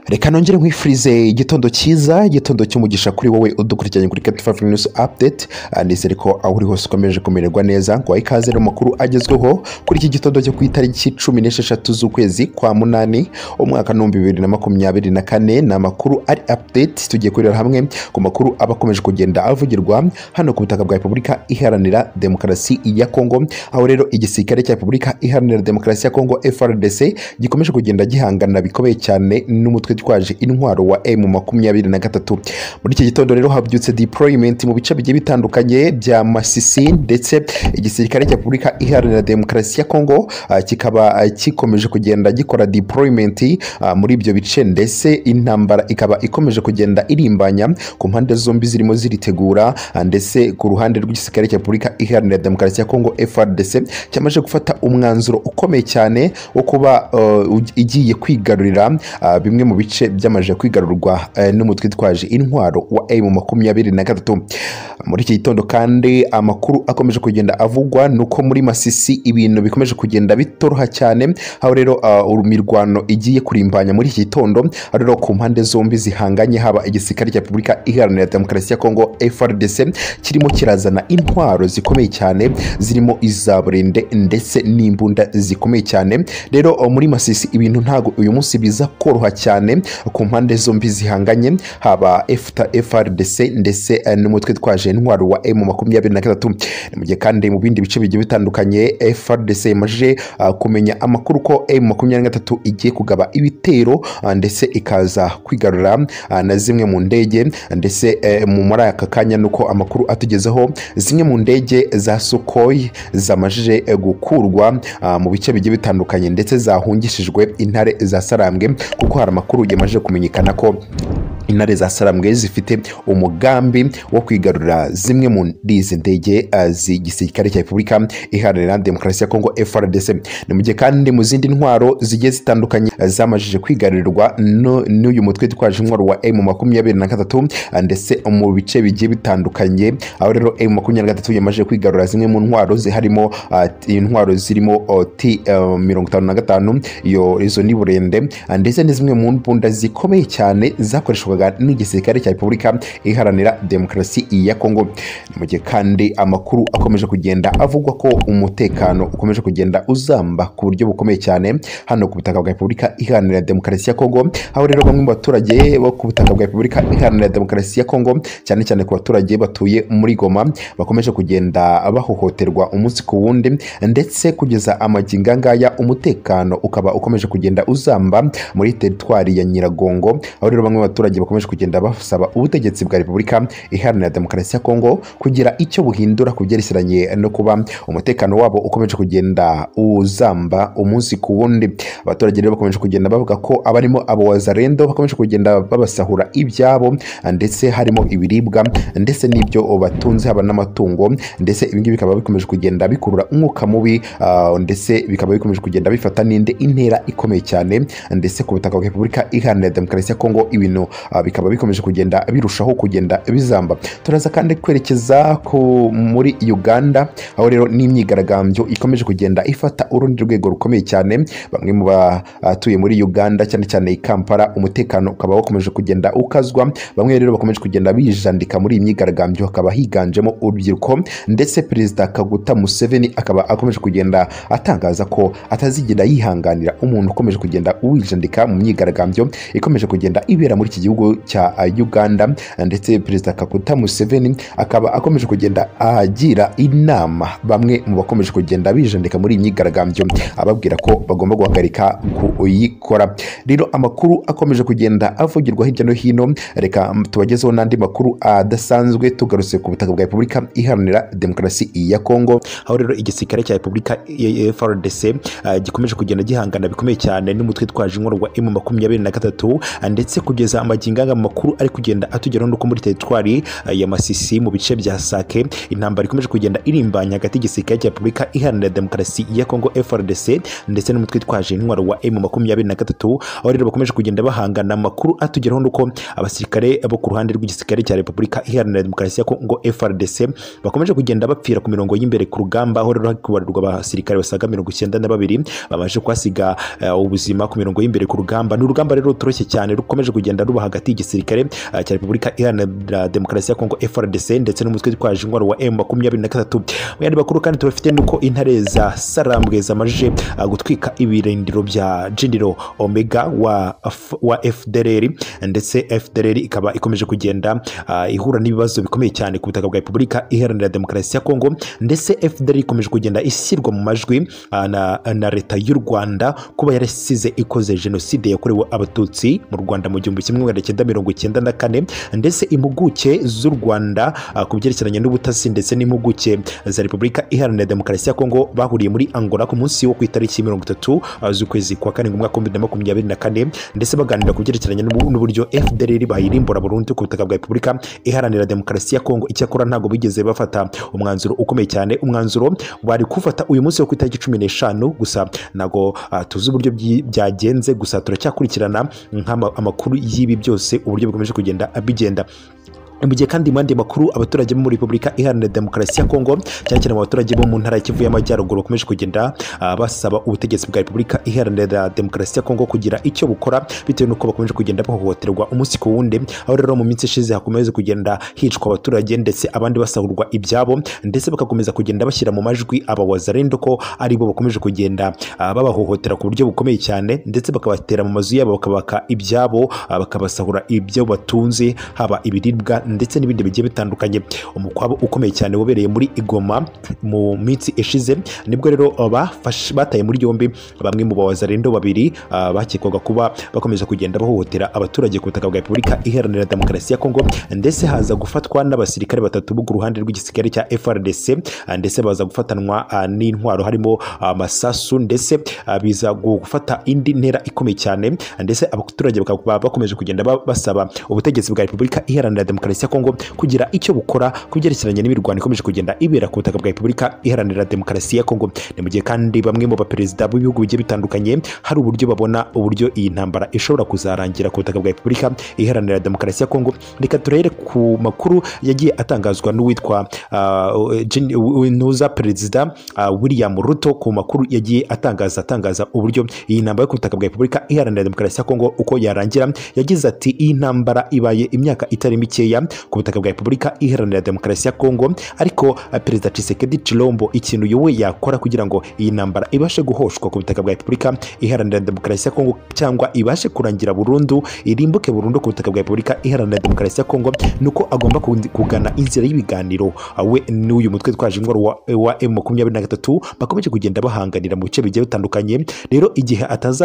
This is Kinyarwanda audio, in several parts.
reka nongere nkwifurize igitondo cyiza igitondo cy'umugisha kuri wowe udukurikiranye kuri captive news update Ah, nizere ko aho uri hose ukomeje kumererwa neza ngo wahe ikaze no makuru agezweho kuri iki gitondo cyo ku itariki cumi n'esheshatu z'ukwezi kwa munani umwaka n'ibihumbi bibiri na makumyabiri na kane ni amakuru ari update tugiye kurebera hamwe ku makuru aba akomeje kugenda avugirwa hano ku butaka bwa repubulika iharanira demokarasi ya kongo aho rero igisirikare cya repubulika iharanira demokarasi ya kongo frdc gikomeje kugenda gihangana bikomeye cyane n'umutwe twaje intwaro wa m makumyabiri na gatatu muri iki gitondo rero habyutse deployment mu bice bigiye bitandukanye bya masisi ndetse igisirikare cya repubulika iharanira demokarasi ya kongo ah, kikaba ah, gikomeje kugenda gikora deployment ah, muri ibyo bice ndetse intambara ikaba ikomeje kugenda irimbanya ku mpande zombi zirimo ziritegura ah, ndetse ku ruhande rw'igisirikare cya repubulika iharanira demokarasi ya kongo frdc cyamaze gufata umwanzuro ukomeye cyane wo kuba uh, ugi- igiye kwigarurira ah, bimwe mu bice byamaze kwigarurwa eh, n'umutwe twaje intwaro wa m makumyabiri na gatatu muri iki gitondo kandi amakuru akomeje kugenda avugwa ni uko muri masisi ibintu bikomeje kugenda bitoroha cyane aho rero ah, uru- mirwano igiye kurimbanya muri iki gitondo aho rero ku mpande zombi zihanganye haba igisirikare cya repubulika iharanira demokarasi ya kongo frdc kirimo kirazana intwaro zikomeye cyane zirimo iza burende ndetse n'imbunda zikomeye cyane rero uh, muri masisi ibintu ntabwo uyu munsi biza koroha cyane ku mpande zombi zihanganye haba FTA frdc ndetse uh, n'umutwe twaje intwaro wa m makumyabiri na gatatu Ni mu gihe kandi mu bindi bice bigiye bitandukanye frdc imaze uh, kumenya amakuru ko m makumyabiri na gatatu igiye kugaba ibitero uh, ndetse ikaza kwigarura uh, na zimwe mu ndege ndetse eh, mu muri aka kanya ni uko amakuru atugezeho zimwe mu ndege za sukoyi zamajije eh, gukurwa ah, mu bice bigiye bitandukanye ndetse zahungishijwe intare za sarambwe kuko hari amakuru yamaze kumenyekana ko intare za sarambwe zifite umugambi wo kwigarurira zimwe muri izi ndege ah, z'igisirikare cya repubulika iharanira demokarasi ya kongo frdc ni mu gihe kandi mu zindi ntwaro zigiye zitandukanye ah, zamajije kwigarurirwa no- n'uyu mutwe twaje intwaro wa m makumyabiri na gatatu ah, ndetse mu bice bigiye bitandukanye aho rero m makumyabiri na gatatu yamaze kwigarurira zimwe mu ntwaro ziharimo ah, t- intwaro zirimo oh, t ah, mirongo itanu na gatanu iyo izo ni burende ah, ndetse ni zimwe mu mbunda zikomeye cyane zakoreshwaga n'igisirikare cya repubulika iharanira demokarasi ya kongo Ni mu gihe kandi amakuru akomeje kugenda avugwa ko umutekano ukomeje kugenda uzamba ku buryo bukomeye cyane hano ku butaka bwa repubulika iharanira demokarasi ya kongo aho rero bamwe mu baturage bo ku butaka bwa repubulika iharanira demokarasi ya kongo cyane cyane ku baturage batuye muri goma bakomeje kugenda bahohoterwa umunsi ku wundi ndetse kugeza amagingo ngaya umutekano ukaba ukomeje kugenda uzamba muri teritwari ya nyiragongo aho rero bamwe mu baturage bakomeje kugenda basaba ubutegetsi bwa repubulika iharanira demokarasi ya kongo kugira icyo buhindura ku byerekeranye no kuba umutekano wabo ukomeje kugenda uzamba umunsi ku wundi abaturage rero bakomeje kugenda bavuga ko abarimo abo wazarendo bakomeje kugenda babasahura ibyabo ndetse harimo ibiribwa ndetse n'ibyo batunze haba n'amatungo ndetse ibi ngibi bikaba bikomeje kugenda bikurura umwuka mubi ah, ndetse bikaba bikomeje kugenda bifata n'indi intera ikomeye cyane ndetse ku butaka bwa repubulika iharanira demokarasi ya kongo ibintu ah, bikaba bikomeje kugenda birushaho kugenda bizamba turaza kandi kwerekeza ku muri uganda aho rero n'imyigaragambyo ikomeje kugenda ifata urundi rwego rukomeye cyane bamwe mu batuye muri uganda cyane cyane i kampala umutekano ukaba wakomeje kugenda ukazwa bamwe rero bakomeje kugenda bijandika muri iyi myigaragambyo hakaba higanjemo urubyiruko ndetse perezida kaguta museveni akaba akomeje kugenda atangaza ko atazigera yihanganira umuntu ukomeje kugenda uwijandika mu myigaragambyo ikomeje kugenda ibera muri iki gihugu cya ah, uganda ndetse perezida kaguta museveni akaba akomeje kugenda agira inama bamwe mu bakomeje kugenda bijandika muri iyi myigaragambyo ababwira ko bagomba guhagarika kuyikora rero amakuru akomeje kugenda avugirwa hirya no hino reka tubagezeho n'andi makuru adasanzwe tugarutse ku butaka bwa repubulika iharanira demokarasi ya kongo aho rero igisirikare cya repubulika eh, FRDC ah, gikomeje kugenda gihangana bikomeye cyane n'umutwe twaje inkoro wa M makumyabiri na gatatu ah, ndetse kugeza amagingo anga amakuru ari kugenda atugeraho nuko muri teritwari ah, ya masisi mu bice bya sake intambara ikomeje kugenda irimbanya hagati y'igisirikare cya repubulika iharanira demokarasi ya kongo FRDC ndetse n'umutwe twaje intwaro wa M makumyabiri na gatatu aho rero bakomeje kugenda bahangana amakuru atugeraho nuko abasirikare bo ku ruhande rw'igisirikare kigali cya repubulika iharanira demokarasi ya kongo frdc bakomeje kugenda bapfira ku mirongo y'imbere ku rugamba aho rero hari kubarirwa abasirikare basaga mirongo icyenda na babiri babashe kuhasiga eh, ubuzima ku mirongo y'imbere ku rugamba ni urugamba rero rutoroshye cyane rukomeje kugenda ruba hagati y'igisirikare eh, cya repubulika iharanira demokarasi ya kongo frdc ndetse n'umutwe witwaje intwaro wa m makumyabiri na gatatu mu yandi makuru kandi tubafite ni uko intare za sarambwe zamajije eh, gutwika ibirindiro bya jindiro omega wa, F- wa fdrr ndetse fdrr ikaba ikomeje kugenda ah, ihura n'ibibazo bikomeye cyane ku butaka bwa repubulika iharanira demokarasi ya kongo ndetse fdrr ikomeje kugenda ishyirwa mu majwi ah, na, na leta y'u rwanda kuba yarasize ikoze jenoside yakorewe abatutsi mu rwanda mu gihumbi kimwe magana cyenda mirongo icyenda na kane ndetse impuguke z'u rwanda ah, ku byerekeranye n'ubutasi ndetse n'impuguke za repubulika iharanira demokarasi ya kongo bahuriye muri angola ku munsi wo ku itariki mirongo itatu ah, z'ukwezi kwa karindwi umwaka w'ibihumbi bibiri na makumyabiri na kane ndetse baganira ku byerekeranye n'ubu- n'uburyo fdr bayirimbura burundu ku butaka bwa repubulika iharanira demokarasi ya kongo icyakora ntabwo bigeze bafata umwanzuro ukomeye cyane umwanzuro bari kufata uyu munsi wo ku itariki cumi n'eshanu gusa ntabwo ah, tuzi uburyo byi- byagenze gusa turacyakurikirana nk'ama- amakuru y'ibi byose uburyo bikomeje kugenda bigenda mu gihe kandi mu yandi makuru abaturage bo muri repubulika iharanira demokarasi ya kongo cyane cyane mu baturage bo mu ntara ya kivu y'amajyaruguru bakomeje kugenda ah, basaba ubutegetsi bwa repubulika iharanira demokarasi ya kongo kugira icyo bukora bitewe n'uko bakomeje kugenda bahohoterwa umunsi ku wundi aho rero mu minsi ishize hakomeje kugenda hicwa abaturage ndetse abandi basahurwa ibyabo ndetse bagakomeza kugenda bashyira mu majwi abawazarendo ko ari bo bakomeje kugenda ah, babahohotera ku buryo bukomeye cyane ndetse bakabatera mu mazu yabo bakabaka ibyabo ah, bakabasahura ibyo batunze haba ibiribwa ndetse n'ibindi bigiye bitandukanye umukwabo ukomeye cyane wabereye muri igoma mu minsi ishize nibwo rero ah, bafashe- bataye muri yombi bamwe mu bawazarendo babiri ah, bakekwaga kuba bakomeza kugenda bahohotera abaturage ku butaka bwa repubulika iharanira demokarasi ya kongo ndetse haza gufatwa n'abasirikare batatu bo ku ruhande rw'igisirikare cya frdc ah, ndetse baza gufatanwa ah, n'intwaro harimo amasasu ndetse ah, biza gufata indi ntera ikomeye cyane ah, ndetse abaturage bakaba bakomeje kugenda ba- basaba ubutegetsi bwa repubulika iharanira demokarasi ya kongo kugira icyo bukora ku byerekeranye n'imirwano ikomeje kugenda ibera ku butaka bwa repubulika iharanira demokarasi ya kongo ni mu gihe kandi bamwe mu baperezida b'ibihugu bigiye bitandukanye hari uburyo babona uburyo iyi ntambara ishobora kuzarangira ku butaka bwa repubulika iharanira demokarasi ya kongo reka turere ku makuru yagiye atangazwa n'uwitwa ah, Gen- ntuza perezida ah, william ruto ku makuru yagiye atangaza atangaza uburyo iyi ntambara yo ku butaka bwa repubulika iharanira demokarasi ya kongo uko yarangira yagize ati iyi ntambara ibaye imyaka itari mikeya ku butaka bwa repubulika iharanira demokarasi ya kongo ariko ah, perezida Tshisekedi Chilombo ikintu yowe yakora kugira ngo iyi ntambara ibashe guhoshwa ku butaka bwa repubulika iharanira demokarasi ya kongo cyangwa ibashe kurangira burundu irimbuke burundu ku butaka bwa repubulika iharanira demokarasi ya kongo ni uko agomba kundi- kugana inzira y'ibiganiro Ah, we n'uyu mutwe twaje ingwaro wa, wa m makumyabiri na gatatu bakomeje kugenda bahanganira mu bice bigiye bitandukanye rero igihe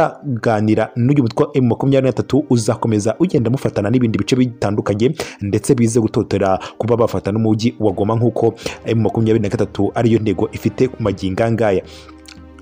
atazaganira n'uyu mutwe wa m makumyabiri na gatatu uzakomeza ugenda mufatana n'ibindi bice bitandukanye ndetse bize gutotera kuba bafata n'umujyi wa goma nk'uko m makumyabiri na gatatu ariyo ntego ifite ku magingangaya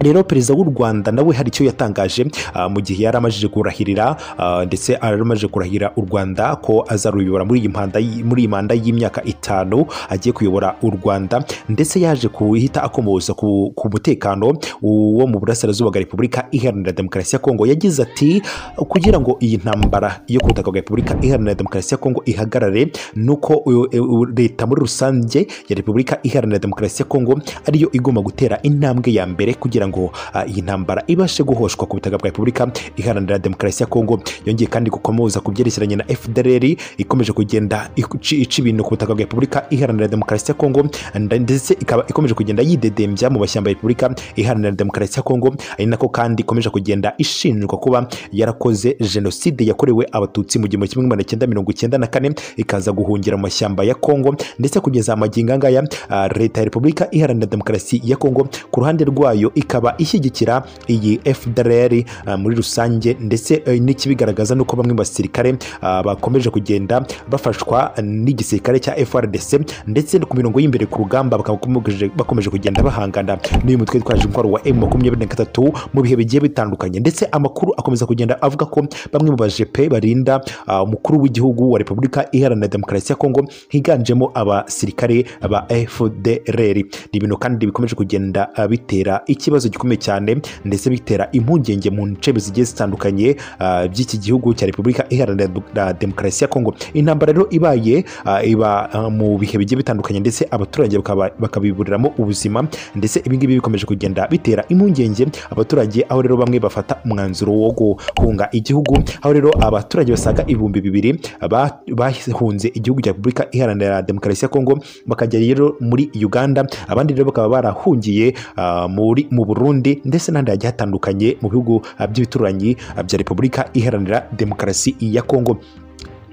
rero perezida w'u rwanda nawe hari icyo yatangaje ah, mu gihe yari amajije kurahirira ah, ndetse yari amajije kurahira u rwanda ko azaruyobora muri iyi mpanda y- muri iyi manda y'imyaka itanu agiye kuyobora u rwanda ndetse yaje kuhita akomoza ku, ku mutekano wo mu burasirazuba bwa repubulika iharanira demokarasi ya kongo yagize ati kugira ngo iyi ntambara yo ku butaka bwa repubulika iharanira demokarasi ya kongo ihagarare nuko uyu- uyu- leta muri rusange ya repubulika iharanira demokarasi ya kongo ariyo igomba gutera intambwe ya mbere kugira ngo ah, iyi ntambara ibashe guhoshwa ku butaka bwa repubulika iharanira demokarasi ya kongo yongeye kandi gukomoza ku byerekeranye na fdrr ikomeje kugenda ici- ica ibintu ku butaka bwa repubulika iharanira demokarasi ya kongo nda- ndetse ikaba ikomeje kugenda yidedembya mu bashyamba ya repubulika iharanira demokarasi ya kongo ari nako kandi ikomeje kugenda ishinjwa kuba yarakoze jenoside yakorewe abatutsi mu gihumbi kimwe magana cyenda mirongo icyenda na kane ikaza guhungira mu mashyamba ya kongo ndetse kugeza amagingo angaya ah, leta ya repubulika iharanira demokarasi ya kongo ku ruhande rwayo ikaba ishyigikira iyi fdrr ah, muri rusange ndetse eh, n'ikibigaragaza nuko bamwe mu basirikare ah, bakomeje kugenda bafashwa n'igisirikare cya frdc ndetse no ku mirongo y'imbere ku rugamba bakaba bakomeje- bakomeje kugenda bahangana n'uyu mutwe witwaje intwaro wa m makumyabiri na gatatu mu bihe bigiye bitandukanye ndetse amakuru akomeza kugenda avuga ko bamwe mu bajepe barinda ah, umukuru w'igihugu wa repubulika iharanira demokarasi ya kongo higanjemo abasirikare ba fdrr ni ibintu kandi bikomeje kugenda ah, bitera ikibazo ikibazo gikomeye cyane ndetse bitera impungenge mu nce zigiye zitandukanye ah, by'iki gihugu cya repubulika iharanira du- na demokarasi ya kongo intambara rero ibaye ah, iba ah, mu bihe bigiye bitandukanye ndetse abaturage bakaba- bakabiburiramo ubuzima ndetse ibingibi bikomeje kugenda bitera impungenge abaturage aho rero bamwe bafata umwanzuro wo guhunga igihugu aho rero abaturage basaga ibihumbi bibiri ba- bahunze igihugu cya repubulika iharanira demokarasi ya kongo bakajya rero muri uganda abandi rero bakaba barahungiye ah, muri mu burundi ndetse n'ahandi hagiye hatandukanye mu bihugu ah, by'ibituranyi ah, bya repubulika iharanira demokarasi ya kongo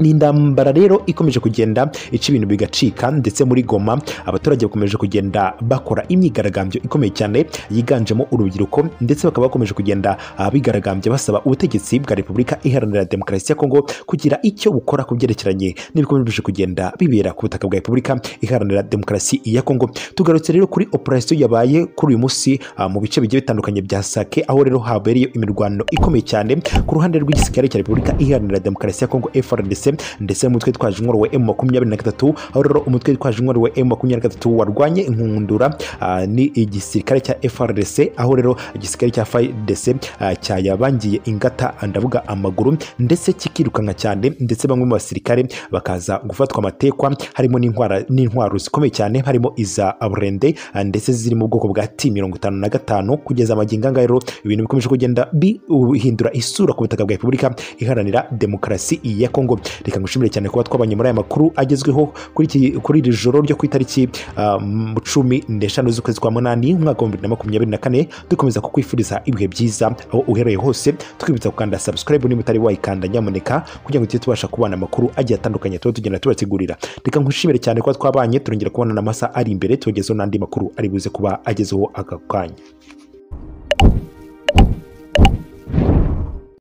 ni intambara rero ikomeje kugenda ica ibintu bigacika ndetse muri goma abaturage bakomeje kugenda bakora imyigaragambyo ikomeye cyane yiganjemo urubyiruko ndetse bakaba bakomeje kugenda ah, bigaragambya basaba ubutegetsi bwa repubulika iharanira demokarasi ya kongo kugira icyo bukora ku byerekeranye n'ibikomeje kugenda bibera ku butaka bwa repubulika iharanira demokarasi ya kongo tugarutse rero kuri operasiyo yabaye kuri uyu munsi ah, mu bice bigiye bitandukanye bya sake aho rero habereye imirwano ikomeye cyane ku ruhande rw'igisirikare cya repubulika iharanira demokarasi ya kongo frdc ndetse n'umutwe twaje inkoro wa m makumyabiri na gatatu aho rero umutwe twaje inkoro wa m makumyabiri na gatatu warwanye inkundura ah, ni igisirikare cya frdc aho rero igisirikare cya frdc ah, cyayabangiye ingata ndavuga amaguru ndetse kikirukanka cyane ndetse bamwe mu basirikare bakaza gufatwa amatekwa harimo n'intwara- n'intwaro zikomeye cyane harimo iza burende ah, ndetse ziri mu bwoko bwa ti mirongo itanu na gatanu kugeza amagingo anga rero ibintu bikomeje kugenda bihindura isura ku butaka bwa repubulika iharanira demokarasi ya kongo reka ngushimire cyane kuba twabanye muri aya makuru agezweho kuri iki- kuri iri joro ryo ku itariki ah, m- cumi n'eshanu z'ukwezi kwa munani umwaka wa bibiri na makumyabiri na kane dukomeza kukwifuriza ibihe byiza aho uhereye hose twibutsa gukanda subscribe niba utari wayikanda nyamuneka kugira ngo tujye tubasha kubona amakuru agiye atandukanye tuba tugenda tubategurira reka ngushimire cyane kuba twabanye turongera kubona n'amasaha ari imbere tubagezeho n'andi makuru ari buze kuba agezeho aka kanya